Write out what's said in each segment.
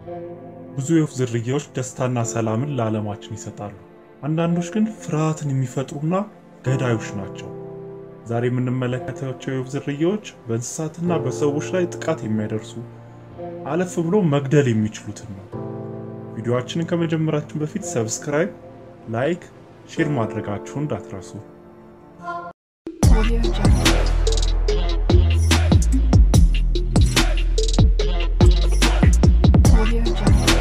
ብዙ የወፍ ዝርያዎች ደስታና ሰላምን ለዓለማችን ይሰጣሉ። አንዳንዶች ግን ፍርሃትን የሚፈጥሩና ገዳዮች ናቸው። ዛሬ የምንመለከታቸው የወፍ ዝርያዎች በእንስሳትና በሰዎች ላይ ጥቃት የሚያደርሱ አለፍ ብሎ መግደል የሚችሉትን ነው። ቪዲዮአችንን ከመጀመራችን በፊት ሰብስክራይብ፣ ላይክ፣ ሼር ማድረጋችሁን እንዳትረሱ። Audio Jungle. Audio Jungle.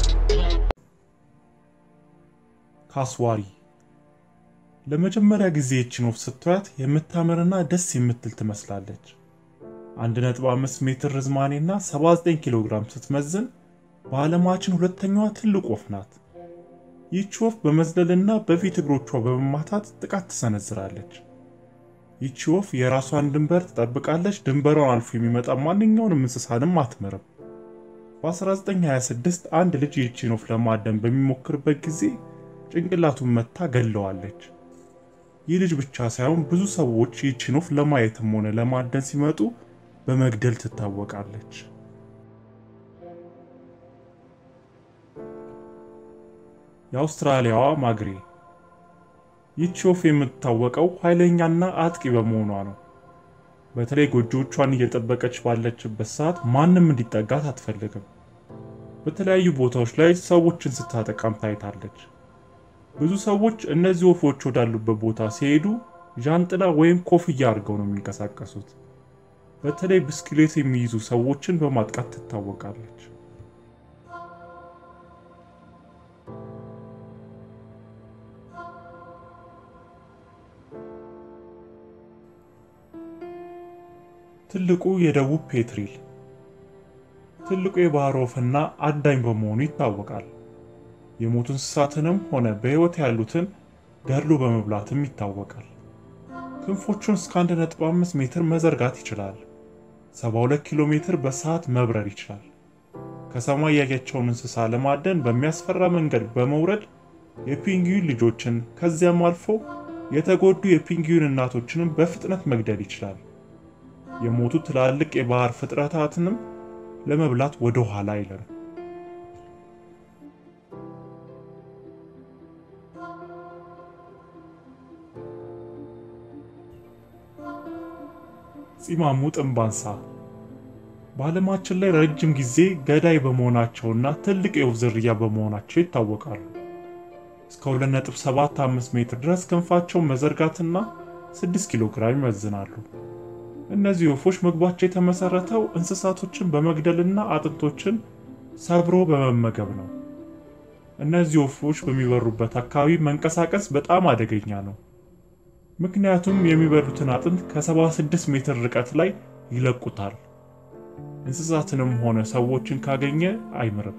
ካስዋሪ ለመጀመሪያ ጊዜ ይህችን ወፍ ስትያት የምታምርና ደስ የምትል ትመስላለች። 1.5 ሜትር ርዝማኔና 79 ኪሎ ግራም ስትመዝን በዓለማችን ሁለተኛዋ ትልቅ ወፍ ናት። ይህች ወፍ በመዝለልና በፊት እግሮቿ በመማታት ጥቃት ትሰነዝራለች። ይህች ወፍ የራሷን ድንበር ትጠብቃለች። ድንበሯን አልፎ የሚመጣ ማንኛውንም እንስሳንም አትምርም። በ1926 አንድ ልጅ ይህችን ወፍ ለማደን በሚሞክርበት ጊዜ ጭንቅላቱን መታ ገለዋለች። ይህ ልጅ ብቻ ሳይሆን ብዙ ሰዎች ይህችን ወፍ ለማየትም ሆነ ለማደን ሲመጡ በመግደል ትታወቃለች። የአውስትራሊያዋ ማግሬ ይህች ወፍ የምትታወቀው ኃይለኛና አጥቂ በመሆኗ ነው። በተለይ ጎጆቿን እየጠበቀች ባለችበት ሰዓት ማንም እንዲጠጋት አትፈልግም። በተለያዩ ቦታዎች ላይ ሰዎችን ስታጠቃም ታይታለች። ብዙ ሰዎች እነዚህ ወፎች ወዳሉበት ቦታ ሲሄዱ ዣንጥላ ወይም ኮፍያ አድርገው ነው የሚንቀሳቀሱት። በተለይ ብስክሌት የሚይዙ ሰዎችን በማጥቃት ትታወቃለች። ትልቁ የደቡብ ፔትሪል ትልቁ የባህር ወፍና አዳኝ በመሆኑ ይታወቃል። የሞቱ እንስሳትንም ሆነ በሕይወት ያሉትን ገድሎ በመብላትም ይታወቃል። ክንፎቹን እስከ 1.5 ሜትር መዘርጋት ይችላል። 72 ኪሎ ሜትር በሰዓት መብረር ይችላል። ከሰማይ ያያቸውን እንስሳ ለማደን በሚያስፈራ መንገድ በመውረድ የፒንግዊን ልጆችን ከዚያም አልፎ የተጎዱ የፒንግዊን እናቶችንም በፍጥነት መግደል ይችላል። የሞቱ ትላልቅ የባህር ፍጥረታትንም ለመብላት ወደ ኋላ አይልም። ፂማሙ ጥንባንሳ በዓለማችን ላይ ረጅም ጊዜ ገዳይ በመሆናቸውና ትልቅ የወፍ ዝርያ በመሆናቸው ይታወቃሉ። እስከ 2.75 ሜትር ድረስ ክንፋቸውን መዘርጋትና 6 ኪሎ ግራም ይመዝናሉ። እነዚህ ወፎች ምግባቸው የተመሰረተው እንስሳቶችን በመግደልና አጥንቶችን ሰብሮ በመመገብ ነው። እነዚህ ወፎች በሚበሩበት አካባቢ መንቀሳቀስ በጣም አደገኛ ነው። ምክንያቱም የሚበሉትን አጥንት ከ76 ሜትር ርቀት ላይ ይለቁታል። እንስሳትንም ሆነ ሰዎችን ካገኘ አይምርም።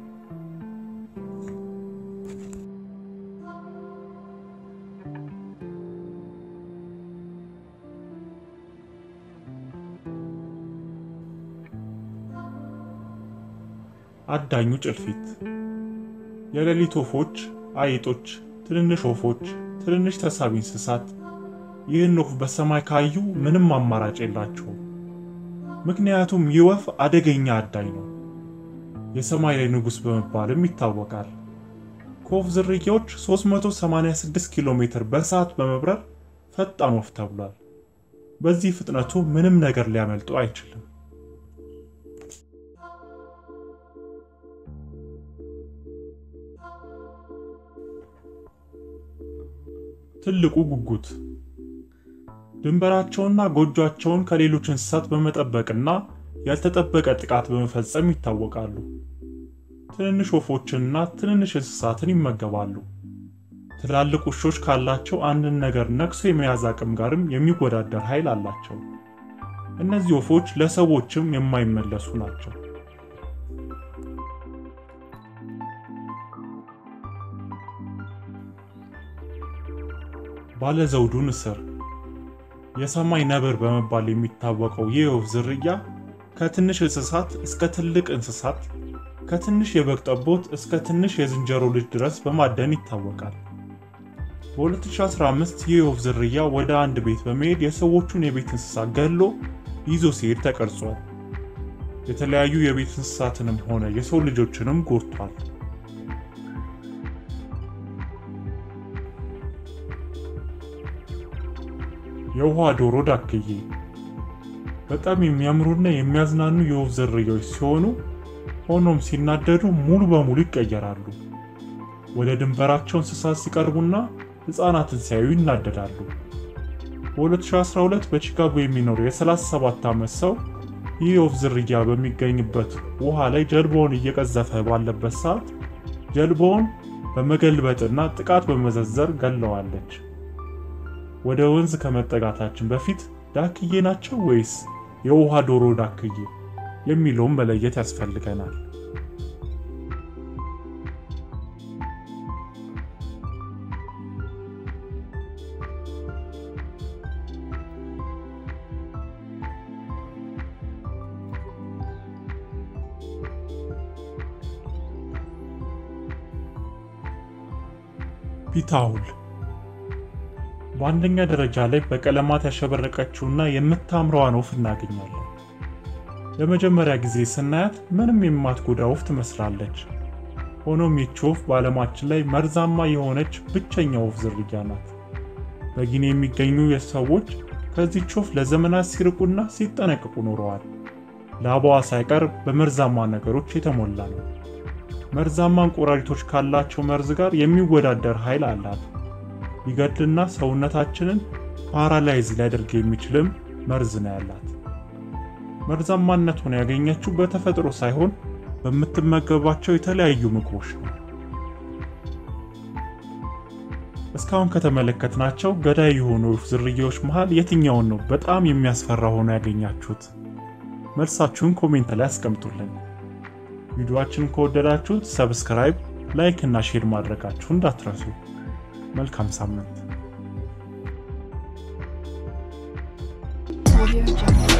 አዳኙ ጭልፊት የሌሊት ወፎች፣ አይጦች፣ ትንንሽ ወፎች፣ ትንንሽ ተሳቢ እንስሳት ይህን ወፍ በሰማይ ካዩ ምንም አማራጭ የላቸውም። ምክንያቱም ይህ ወፍ አደገኛ አዳኝ ነው። የሰማይ ላይ ንጉሥ በመባልም ይታወቃል። ከወፍ ዝርያዎች 386 ኪሎ ሜትር በሰዓት በመብረር ፈጣን ወፍ ተብሏል። በዚህ ፍጥነቱ ምንም ነገር ሊያመልጡ አይችልም። ትልቁ ጉጉት ድንበራቸውና ጎጇቸውን ከሌሎች እንስሳት በመጠበቅና ያልተጠበቀ ጥቃት በመፈጸም ይታወቃሉ። ትንንሽ ወፎችንና ትንንሽ እንስሳትን ይመገባሉ። ትላልቅ ውሾች ካላቸው አንድን ነገር ነክሶ የመያዝ አቅም ጋርም የሚወዳደር ኃይል አላቸው። እነዚህ ወፎች ለሰዎችም የማይመለሱ ናቸው። ባለዘውዱ ንስር የሰማይ ነብር በመባል የሚታወቀው ይህ የወፍ ዝርያ ከትንሽ እንስሳት እስከ ትልቅ እንስሳት፣ ከትንሽ የበግ ጠቦት እስከ ትንሽ የዝንጀሮ ልጅ ድረስ በማደን ይታወቃል። በ2015 ይህ የወፍ ዝርያ ወደ አንድ ቤት በመሄድ የሰዎቹን የቤት እንስሳ ገሎ ይዞ ሲሄድ ተቀርጿል። የተለያዩ የቤት እንስሳትንም ሆነ የሰው ልጆችንም ጎድቷል። የውሃ ዶሮ ዳክዬ በጣም የሚያምሩና የሚያዝናኑ የወፍ ዝርያዎች ሲሆኑ ሆኖም ሲናደዱ ሙሉ በሙሉ ይቀየራሉ። ወደ ድንበራቸው እንስሳት ሲቀርቡና ሕፃናትን ሲያዩ ይናደዳሉ። በ2012 በቺካጎ የሚኖር የ37 ዓመት ሰው ይህ የወፍ ዝርያ በሚገኝበት ውሃ ላይ ጀልባውን እየቀዘፈ ባለበት ሰዓት ጀልባውን በመገልበጥና ጥቃት በመዘዘር ገለዋለች። ወደ ወንዝ ከመጠጋታችን በፊት ዳክዬ ናቸው ወይስ የውሃ ዶሮ ዳክዬ የሚለውን መለየት ያስፈልገናል። ፒታውል በአንደኛ ደረጃ ላይ በቀለማት ያሸበረቀችውና የምታምረዋን ወፍ እናገኛለን። ለመጀመሪያ ጊዜ ስናያት ምንም የማትጎዳ ወፍ ትመስላለች። ሆኖም ይህች ወፍ በዓለማችን ላይ መርዛማ የሆነች ብቸኛ ወፍ ዝርያ ናት። በጊኒ የሚገኙ ሰዎች ከዚህች ወፍ ለዘመናት ሲርቁና ሲጠነቅቁ ኖረዋል። ላባዋ ሳይቀር በመርዛማ ነገሮች የተሞላ ነው። መርዛማ እንቁራሪቶች ካላቸው መርዝ ጋር የሚወዳደር ኃይል አላት። ሊገድልና ሰውነታችንን ፓራላይዝ ሊያደርግ የሚችልም መርዝ ነው ያላት። መርዛማነቱን ያገኘችው በተፈጥሮ ሳይሆን በምትመገባቸው የተለያዩ ምግቦች ነው። እስካሁን ከተመለከትናቸው ገዳይ የሆኑ ወፍ ዝርያዎች መሃል የትኛውን ነው በጣም የሚያስፈራ ሆኖ ያገኛችሁት? መልሳችሁን ኮሜንት ላይ አስቀምጡልን። ቪዲዮአችንን ከወደዳችሁት ሰብስክራይብ፣ ላይክ እና ሼር ማድረጋችሁ እንዳትረሱ። መልካም ሳምንት። Audio Jungle.